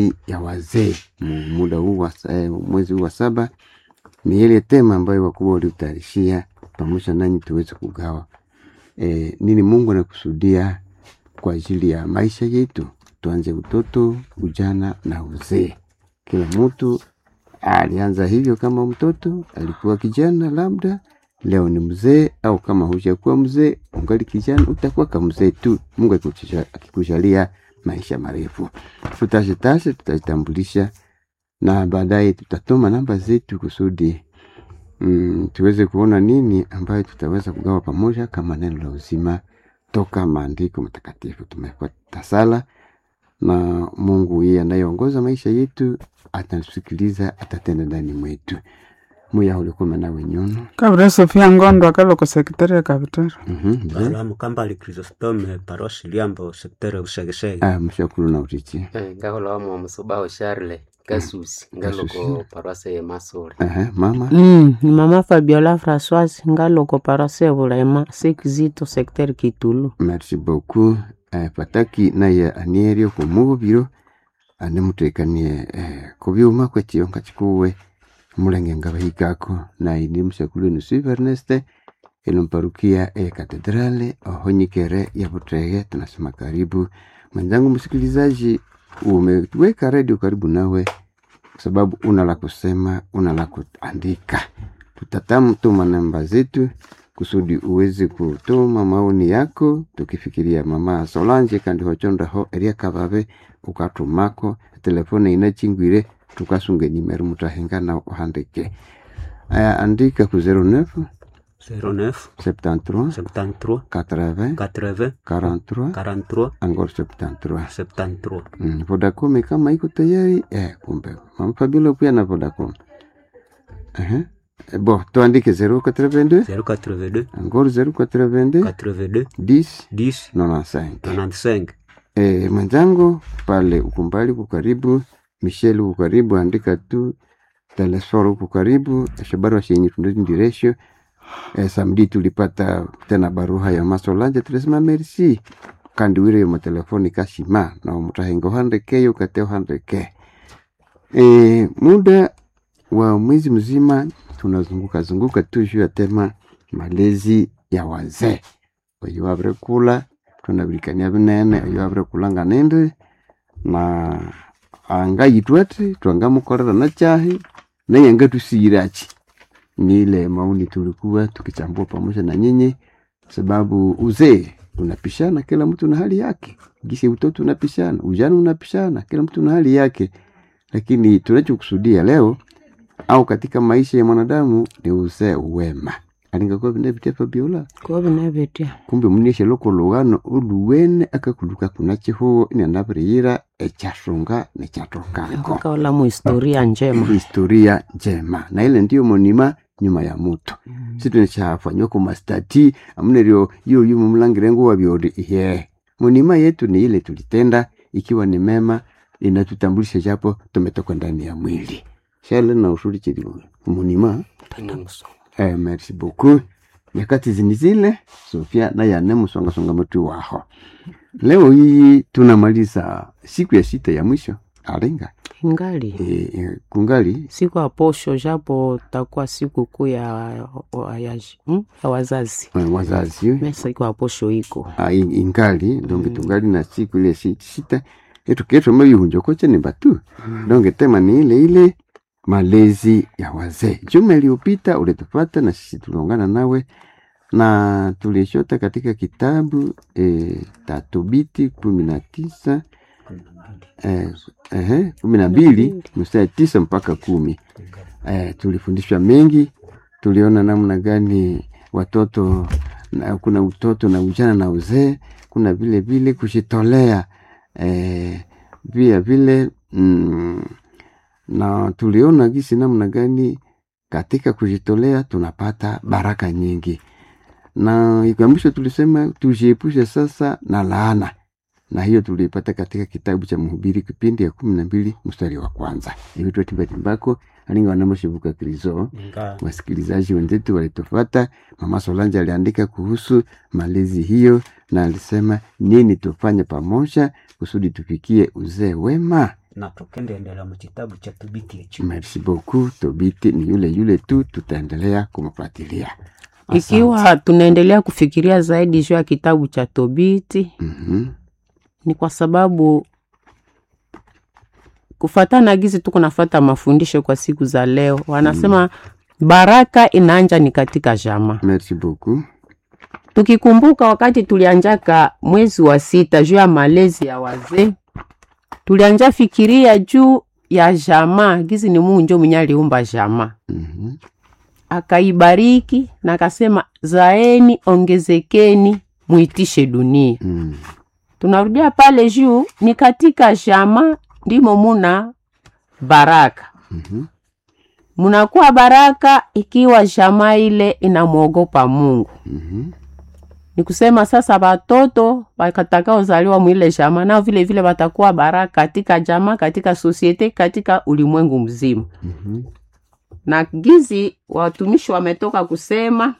ya wazee mu- muda huu wa sa- eh, mwezi huu wa saba ni ile tema ambayo wakubwa waliutayarishia pamoja nanyi tuweze kugawa e, nini Mungu anakusudia kwa ajili ya maisha yetu. Tuanze utoto, ujana na uzee. Kila mtu alianza hivyo kama mtoto, alikuwa kijana labda, leo ni mzee, au kama hujakuwa mzee ungali kijana, utakuwa kama mzee tu, Mungu akikujalia- akikujalia maisha marefu. Tutashitashe, tutajitambulisha na baadaye tutatuma namba zetu kusudi mm, tuweze kuona nini ambayo tutaweza kugawa pamoja kama neno la uzima toka maandiko matakatifu. Tumefuata sala na Mungu yeye anayeongoza maisha yetu atatusikiliza, atatenda ndani mwetu. muya ulikuwa nawe nyono kabira sofia ngondo akaloko sekretari ya kabitero Mhm, mzee. Balamu Kambali Chrysostome parosi Liambo sektere Usegese Ah, mshakuru na utichi Eh, ngakhola wamo musubaho Charles Kasusi ngaloko Kasusi. paroisse ye Masuri Aha, mama Mm, ni mama Fabiola Françoise ngaloko parase bulema sekizito secteur Kitulu. merci beaucoup eh, pataki naye anierio kumubiro anemutekanie eh, kubyuma kwekiyonka kikuwe mulenge ngabahikako naye ndi mshakulu ni Sylvie Ernest ilimparukia e katedrale ohonyikere ya Butege. Tunasema karibu mwenzangu msikilizaji, umeweka redio karibu nawe kwa sababu una la kusema, una la kuandika. Tutatamtuma namba zetu kusudi uweze kutuma maoni yako, tukifikiria mama Solange kandi hochondaho eria kababe ukatumako telefone inachingwire tukasunge nimero mutahenga na uhandike aya andika ku 09 09 73 73 80 80 43 43 angor 73 73 Mm, Vodacom kama iko tayari eh, kumbe mama Fabiola pia na Vodacom. Ehe. Eh, Bo, tuandike 082 082 angor 082 82 10 10 95. 95 Eh, mwenzangu pale ukumbali uko karibu, Michelle uko karibu, andika tu Telesfor uko karibu, Shabarwa shenye tundiresho. Eh, samedi tulipata tena baruha ya Masolanje tulisema merci kandi wire yo matelefoni kashima na mutahengo handeke yo kateo handeke. Eh, muda wa mwezi mzima tunazunguka zunguka tu juu ya tema malezi ya wazee. Oyo abre kula tunabilikania binene oyo abre kulanga nende na anga yitwete twangamukorera na chahi naye ngatusirachi ni ile maoni tulikuwa tukichambua pamoja na nyinyi, sababu uzee unapishana, kila mtu na hali yake. Gisi utoto unapishana, ujana unapishana, kila mtu na hali yake. Lakini tunachokusudia leo au katika maisha ya mwanadamu ni uzee wema alingakuwa vinavitia Fabiola Ko binabetia. kumbe munishe loko lugano uluwene akakuluka kuna chihuo inanaviriira echashunga nechatokako Kaola mu historia njema. historia njema na ile ndiyo monima nyuma ya mutu situ nishafanywa kumastati amunerio iyo yumu mlangirengo wavyodi ihe monima yetu ni ile tulitenda ikiwa ni mema inatutambulisha japo tumetoka ndani ya mwili shale na ushuri chiri monima Eh, merci beaucoup. Nyakati zini zile Sofia naye ane msongasonga mtu waho. Leo hii tunamaliza siku ya sita ya mwisho alinga Ingali. e, e, kungali Siku ya posho japo takuwa siku kuu ya, ya, hmm? ya wazazi. eh, wazazi Me siku ya posho iko. ah, in- ingali donge tungali na siku ile si- sita etuketo mabihunjo koche ni batu donge tema ni ile ile malezi ya wazee. Juma iliyopita ulitupata na sisi tuliungana nawe na tulishota katika kitabu e, Tatubiti kumi na tisa eh, ehe, kumi na mbili mstari tisa mpaka kumi. Eh, tulifundishwa mengi, tuliona namna gani watoto na, kuna utoto na ujana na uzee, kuna vile vile kujitolea eh, vile vile mm, na tuliona gisi namna gani katika kujitolea tunapata baraka nyingi, na ika mwisho tulisema tujiepushe sasa na laana, na hiyo tuliipata katika kitabu cha Mhubiri kipindi ya kumi na mbili mstari wa kwanza. Ivitwa timbatimbako alinga wanamashivuka krizo Nga wasikilizaji wenzetu walitofata. Mama Solange aliandika kuhusu malezi hiyo na alisema nini tufanye pamoja kusudi tufikie uzee wema. na tukendeendela mu kitabu cha tubiti echo merci beaucoup tobiti ni yule yule tu tutaendelea kumfuatilia Asante. ikiwa tunaendelea kufikiria zaidi juu ya kitabu cha tobiti Mhm. ni kwa sababu kufatana gizi tuko nafata mafundisho kwa siku za leo wanasema baraka inaanja ni katika jama merci beaucoup tukikumbuka wakati tulianjaka mwezi wa sita juu ya malezi ya wazee tulianja fikiria juu ya jama gizi ni mungu njo mwenye aliumba jama Mhm. akaibariki na akasema zaeni ongezekeni muitishe dunia Mm. tunarudia pale juu ni katika jama ndimo muna baraka Mhm. munakuwa baraka ikiwa jama ile inamwogopa mungu Mhm. ni kusema sasa watoto watakaozaliwa mwile jama nao vile vile watakuwa baraka katika jama katika sosiete katika ulimwengu mzima Mhm. na gizi watumishi wametoka kusema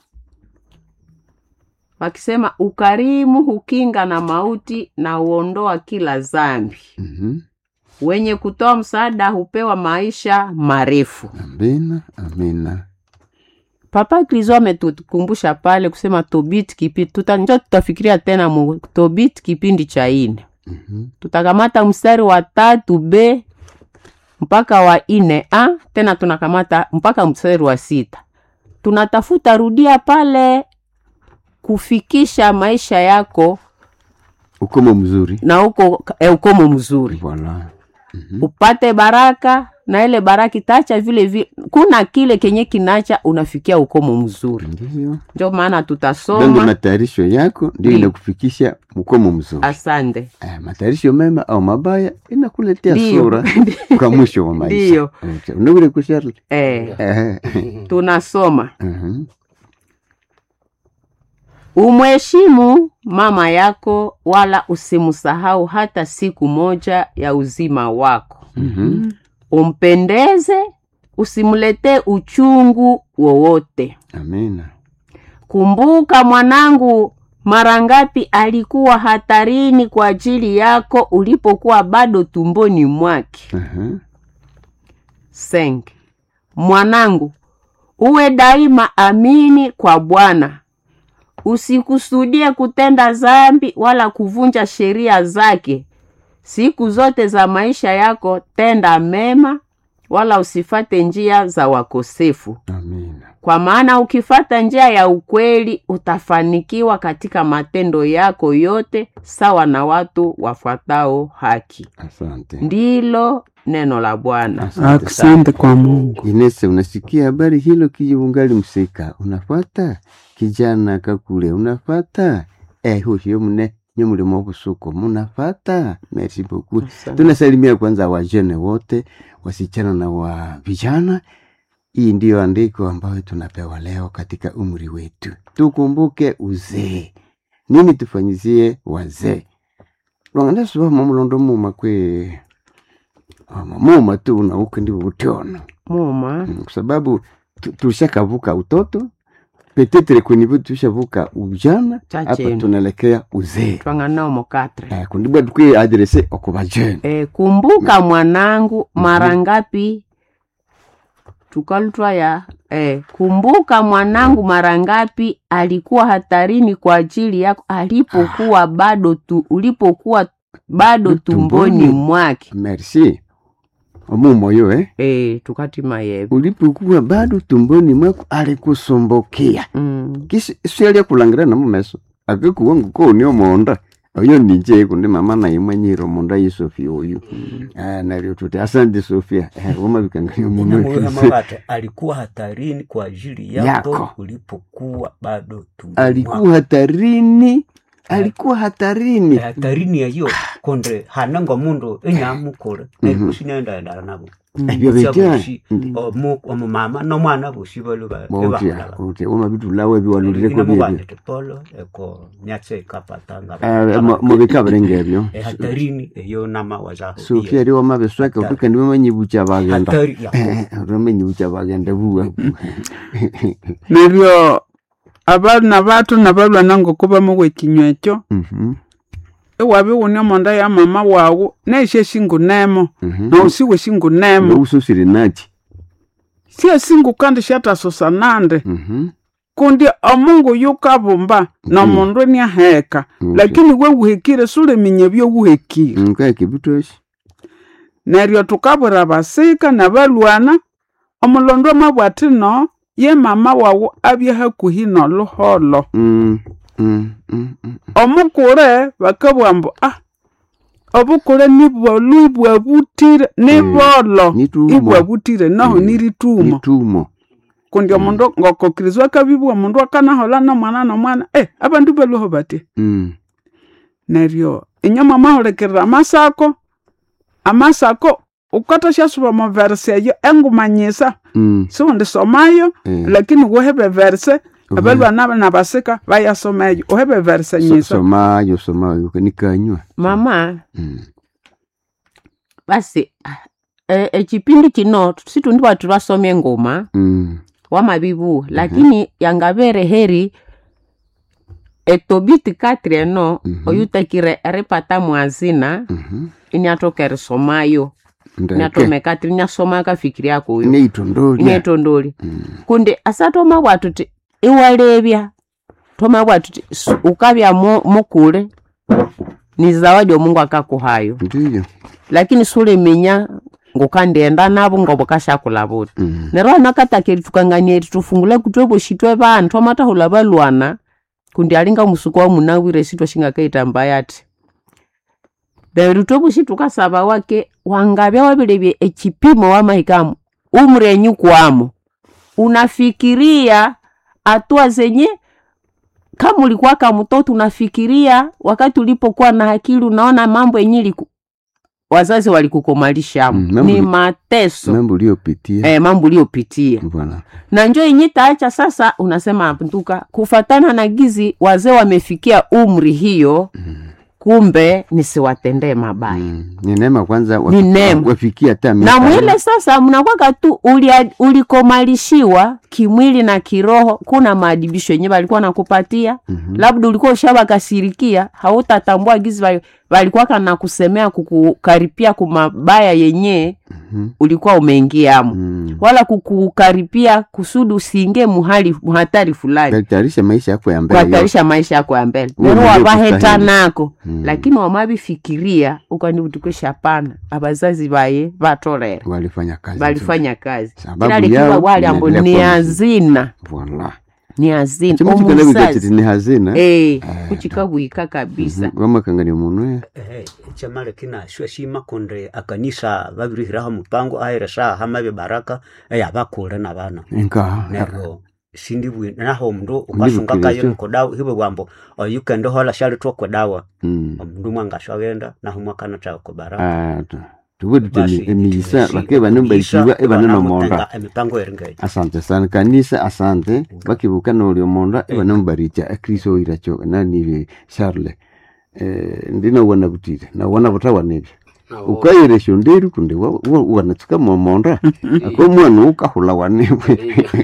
wakisema ukarimu hukinga na mauti na huondoa kila dhambi Mhm. wenye kutoa msaada hupewa maisha marefu amina amina papa krizo ametukumbusha pale kusema tobit kipindi tuta, njo tutafikiria tena mu tobit kipindi cha ine Mhm. tutakamata mstari wa tatu b mpaka wa ine a tena tunakamata mpaka mstari wa sita tunatafuta rudia pale kufikisha maisha yako ukomo mzuri na uko e, ukomo mzuri voilà Mhm. upate baraka na ile baraka itacha vile vile kuna kile kenye kinacha unafikia ukomo mzuri ndio ndio maana donge tutasoma matayarisho yako ndio Ndio. inakufikisha mkomo mzuri asante eh, matayarisho mema au mabaya inakuletea Ndio. sura kwa mwisho wa maisha Ndio. Okay. unaweza kusharli eh, eh, tunasoma mhm. umheshimu mama yako wala usimsahau hata siku moja ya uzima wako Mhm. umpendeze usimletee uchungu wowote amina kumbuka mwanangu mara ngapi alikuwa hatarini kwa ajili yako ulipokuwa bado tumboni mwake Aha. seng mwanangu uwe daima amini kwa bwana usikusudie kutenda zambi wala kuvunja sheria zake siku zote za maisha yako tenda mema wala usifate njia za wakosefu amina kwa maana ukifata njia ya ukweli utafanikiwa katika matendo yako yote sawa na watu wafuatao haki asante ndilo neno la bwana asante sana Asante kwa Mungu. Inese, unasikia habari hilo kiji ungali msika unafata kijana kakule unafata eh huyo mne nye mulimo obusuko munafata merci beaucoup Asante. tunasalimia kwanza wajene wote wasichana na wa vijana hii ndiyo andiko ambayo tunapewa leo katika umri wetu tukumbuke uzee nini tufanyizie wazee lwanganasuba mamulondo muma kwe ama muma tu unauke ndi utiona muma Mm, kwa sababu tu- tulishakavuka utoto petetre kwenye tushavuka ujana hapa Chachenu. tunaelekea uzee twanganao mokatre eh, kundibwa tukwi adrese okubajene e, kumbuka mwanangu mara ngapi tukalutwa ya e, kumbuka mwanangu mara ngapi alikuwa hatarini kwa ajili yako alipokuwa bado tu ulipokuwa bado Tumboni. tumboni mwake merci omumoyo eh? e, tukati mayebe ulipokuwa bado tumboni mwako alikusumbukia mm. kisi sialia kulangira na mumeso akikuwa ngukoni omonda oyo ninje kundi mama naye mwanyiro monda ye sofia oyu ah nalio tuti asante sofia eh wama bikangania Inamuweka muno mabate alikuwa hatarini kwa ajili yako, Yako. ulipokuwa bado tumboni alikuwa mwako. hatarini alikuwa hatarini Eh, hatarini yayo konde hanangwa mundu enyamukule nekusinaendaendala nabo ebyo bitya Syabushi, omu- omumama nomwana bosi balo ba- botya ebahulaba. botya wama bitulawo ebiwalulireko Ina byebyo mubandete polo eko myatse ikapatanga Eh, mu- mubikabirenga ebyo Eh, hatarini eyo nama wazaho sofia eri wama besweka Hatari. utukandi bamanyibucha bagenda hatari yako bamenyibucha bagenda buwa neryo abana batu nabalwa nango kuba mu bwekinywa ekyo Mhm. iwabi wuni omonda ya mama wawu neishe shingunemo Mhm. nousiwe shingunemo noususire naki sie singu kandi shatasosa nande Mhm. kundi omungu yukabumba nomundu niaheka Mhm. lakini we wuhekire suleminya byowuhekire nkaeke butoshi neryo tukabwira basika nabalwana omulondo amabwati no ye mama wawu abye hakuhi noluholo Mm, mm, mm, mm. omukule bakabugha mbu ah obukule nibwolu ibwabutire nibolo Nitumo. ibwabutire noho Mm. niritumo nitumo kundi omundu ngokokirizwa akabibwa omundu akanahola nomwana nomwana eh abandu baluho bati Mm. neryo inyo mwamahulikirira amasako amasako ukatasyasuba mu verse eyo engumanyisa Mm. siwundi somayo Eh. lakini wuhebe verse abalwana nabasika bayasomeyo uhebe verse So- nyisa somayo somayo nikanywa mama Mm. basi ah, e- ekipindi kino situndi bwatu twasomya engoma Mm. wamabibu lakini yangabere heri etobiti katri eno Mhm. oyutakire eripata mwazina Mhm. iniatoka erisomayo ndeke niatome katri niasoma akafikiri ako uyu neitondolya inetondoli Mm. kundi asatoma bwatu ti iwalebya toma bwatu ti su- ukabya mu- mukule ni zawadi omungu akakuhayo ndiyo lakini suliminya ngukandenda nabo ngobukashakula buti Mm. neryo anakatakeri tukanganyeri tufungula kutwe boshitwe bantu amatahula balwana kundi alinga musuku wa munawire sitwa shingakaita mbaya ati neryo twebushi tukasaba wake wangabya wabilebye ekipimo wamahikamu umrenyu kwamo unafikiria hatua zenye kama ulikuwa kama mtoto unafikiria wakati ulipokuwa na akili unaona mambo yenye liku, wazazi walikukomalisha Mm, mambo ni li- mateso mambo uliyopitia eh, mambo uliopitia bwana na njo yenye taacha sasa unasema ntuka kufatana na gizi wazee wamefikia umri hiyo kumbe nisiwatendee mabaya Mm. ni neema kwanza Ni wafi- neema. wafikia hata na miaka mwile sasa mnakwaka tu ulia- ulikomalishiwa kimwili na kiroho kuna maadibisho yenye walikuwa nakupatia Mhm. labda ulikuwa ushabakasirikia hautatambua gizi wali- walikuwaka na kusemea kukukaripia kumabaya yenye Mhm. ulikuwa umeingiamo Mm. wala kukukaripia kusudi usiingie muhali muhatari fulani Kutayarisha maisha yako ya mbele kuhatarisha maisha yako ya mbele Wewe nero ndio wabaheta kustahili. nako Mm. lakini wamabifikiria ukanibutukisha pana abazazi baye batolera walifanya kazi balifanya kazi Sababu kila likiwa yao wali ambo inaendelea ni kuwa hazina Voila. ni hazina Chimu chikalabika chiti omuzazi ni hazina eh kuchikabwika kabisa wamakangania munwe ehe chamale kina shwe shima kundi akanisa babirihiraho mupango aheresa hamabe baraka eyabakule nabana enka neryo sindibwi naho omundu Ndibukire ukasungakayo ekyo. nikodawa hiwe bwambo oyukende hola shalitwa kwedawa Mm. omundu mwangashwagenda naho mwakana chako baraka Ah, tu- tuwe tute Basi, emiyisa tusi- bake banembaisiwa emiyisa, ebanenomonda banamutenga emipango eringeyo asante sana kanisa asante bakibuka nolio monda ebanemubaricha ekristo oiracho nanibe charle eh, ndinawona butire nawona butawanebyo ukayiresha nderi kundi wa- wa- wanatsuka momonda ako mwana ukahula wanebwe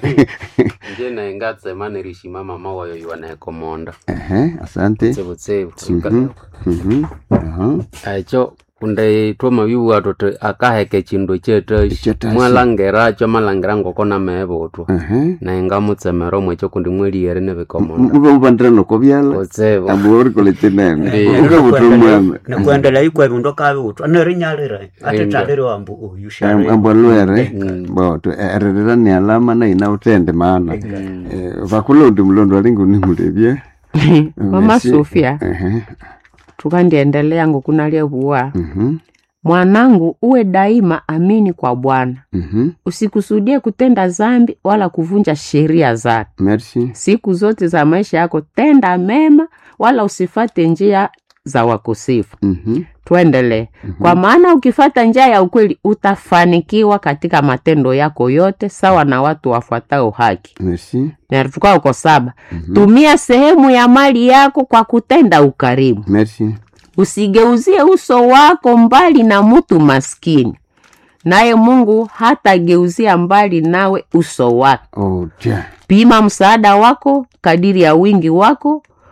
nje naye ngatsema nirishima mama wayo iwanekomonda ehe asante tsebutsebu Mhm, mhm, aha. echo kunde twamabiwa tuti akaheke chindu kyetashi Ekyetashi. mwalangera cho malangera ngoko nameebutwa ehe naye ngamutsemera omwecho kundi mweliere nebikomonda muba mubandira noko byala kutsibu abo orikole chinene Ndiyo. ukabuta omwana nikuendelea ikwe bindu kabibutwa nerinyalire ate Enda. talire wambu uyu ambwa lwere Mm. boto ererera ni alama na ina utende maana Eh, vakulondi mulondo alingi unimulevye mama Merci. sofia Ehe, tukandiendelea ngukunalyevuwa mhm, mwanangu uwe daima amini kwa bwana mhm. usikusudie kutenda zambi wala kuvunja sheria zake merci siku zote za maisha yako tenda mema wala usifate njia za wakosefu Mhm, tuendelee kwa maana ukifata njia ya ukweli utafanikiwa katika matendo yako yote sawa na watu wafuatao haki merci natukaa uko saba tumia sehemu ya mali yako kwa kutenda ukarimu merci usigeuzie uso wako mbali na mtu maskini naye mungu hatageuzia mbali nawe uso wake oh tia pima msaada wako kadiri ya wingi wako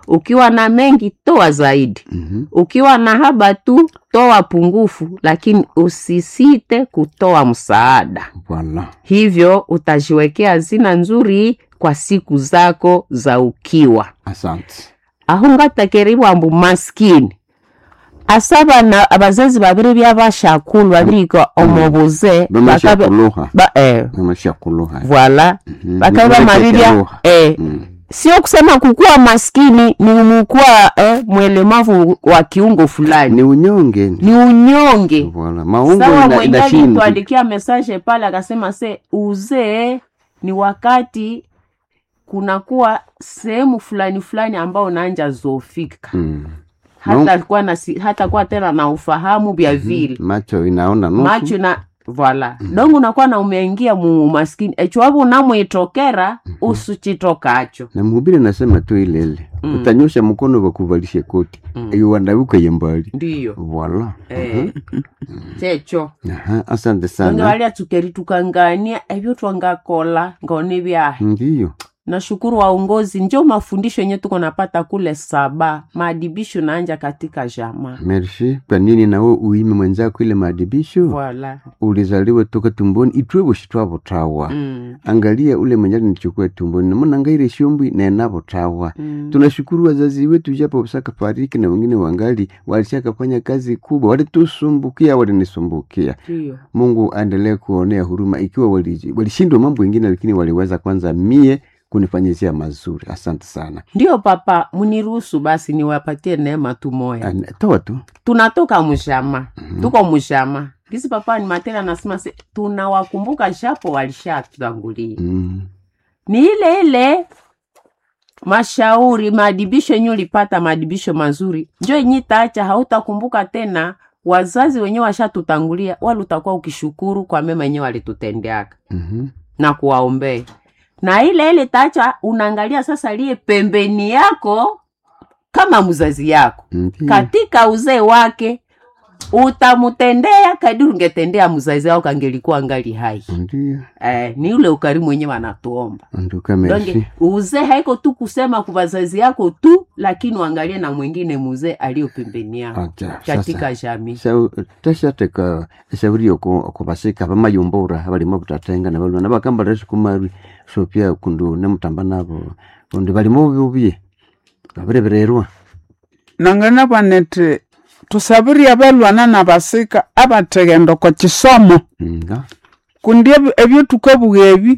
ukiwa na mengi toa zaidi Mhm. ukiwa na haba tu toa pungufu lakini usisite kutoa msaada Voilà. hivyo utajiwekea hazina nzuri kwa siku zako za ukiwa Asante. aho ngatakeriwa ambu maskini asa bana abazazi babiri byabashakulu babirika omubuze Bamashakuluha. ba, eh, Bamashakuluha. voila Mhm. bakabe bamabibya Bamashakuluha. eh, Mm. sio kusema kukuwa maskini ni mukuwa eh, mwelemavu wa kiungo fulani Ni unyonge. ni unyonge Voilà. Maungo sawa ina- mwenyeji inashindwa. tuandikia message pale akasema se uzee ni wakati kunakuwa sehemu fulani fulani ambao unaanja zofika Mm. hata kuwa na si- hata kuwa tena na ufahamu vya vile Macho inaona nusu. macho na voila dongo unakuwa na umeingia mu maskini echiwapo unamwitokera usuchitokacho na mhubiri anasema tu ile ile Mm. utanyosha mkono wakuvalishe koti Mm. iyo wandavuka ye mbali ndiyo voila eh, checho Aha, asante donge sana valia tukeri tukangania evyo twangakola ngone vyahe ndiyo nashukuru waongozi njo mafundisho yenye tuko napata kule saba maadibisho naanja katika jamaa merci kwa nini nawe uime mwenzako ile maadibisho voila ulizaliwa toka tumboni itwe bushitwabutawa mm. angalia ule mwenye alinichukua tumboni namona ngaire shombwi nenabutawa mm. tunashukuru wazazi wetu japo wasaka fariki na wengine wangali walishakafanya kazi kubwa walitusumbukia walinisumbukia ndiyo mungu aendelee kuonea huruma ikiwa wali- walishindwa mambo mengine lakini waliweza kwanza mie kunifanyizia mazuri asante sana ndiyo papa muniruhusu basi niwapatie neema tu moya An- toa tu tunatoka mshama tuko mshama gisi papa ni matena anasema se tunawakumbuka japo walishatutangulia mm. ni ile ile mashauri maadibisho yenye ulipata maadibisho mazuri njo yenye taacha hautakumbuka tena wazazi wenyewe washatutangulia wala utakuwa ukishukuru kwa mema yenyewe walitutendeaka mm-hmm. na kuwaombea na ile ile taacha unaangalia sasa liye pembeni yako kama mzazi yako Ndiyo. katika uzee wake utamutendea kadiri ungetendea mzazi wako kangelikuwa ngali hai Ndiyo. eh, ni ule ukarimu wenyewe wanatuomba Anduka merci. donge uzee haiko tu kusema kwa wazazi yako tu lakini uangalie na mwingine muzee aliyo pembeni yako Aja, katika sasa jamii Sa- tashateka eshauri oku okubasika bamayombora abalimo butatenga nabalwana bakambala kumarwi so pia kundu nemutamba nabo kundi balimo bubi babirebererwa nangana banete tusabiri abalwana na basika abategenda kwa kisomo nga kundi ebi- ebyo tukabuga ebi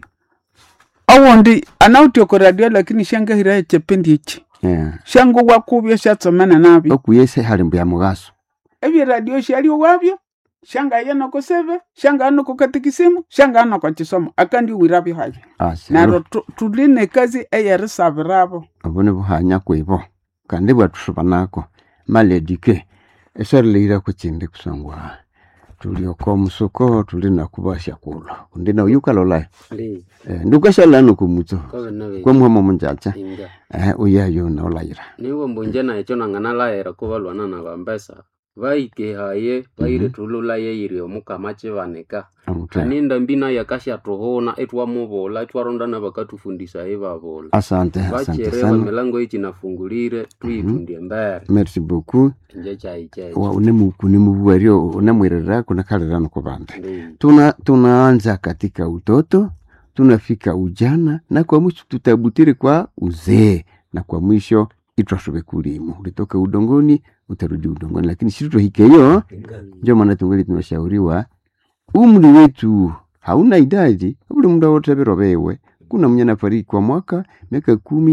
owundi anauti oko radio lakini shangahira ekipindi eki yeah. shango wakubyo shatsomene nabyo okuyese hali mbya mugaso ebyo radio shali wabyo shangaya noko sebe shangaya noko katikisimu shangaya noko kisomo akandi wirabyo habyo naro tu- tuline kazi eyerisabirabo obone buhanya kwibo kandi bwatusuba nako maledike esarileira kuchindi kusangwa tulioko omusuko tuli nakubasha kulo kundi nauyukalolayo Ndi, eh, ndukashalano kumutso kobe nabe kwamuhama munjacha inga. eh, uyayo naolayira niwo mbunje na ekyo nanganalayira kubalwana na bambesa baikehaye baire tululaye yiri omukama kibanika Amuta. kaninda mbina yakashyatuhuna etwamubula etwarondana bakatufundisa ebabula asante asante bacherewa sana milango ikinafungulire tuyitundie mbere merci beaucoup nje chai cheche wa unemuku nimubuwario unemwirira kunakalirano kubanda Ndi. tuna tunaanza katika utoto tunafika ujana na kwa mwisho tutabutiri kwa uzee na kwa mwisho itwashobe kulimu ulitoka udongoni utarudi udongoni lakini situtohikeyo ndio maana tungeli tunashauriwa umri wetu hauna idadi buli muda wote berobewe kuna mwenye nafariki kwa mwaka miaka kumi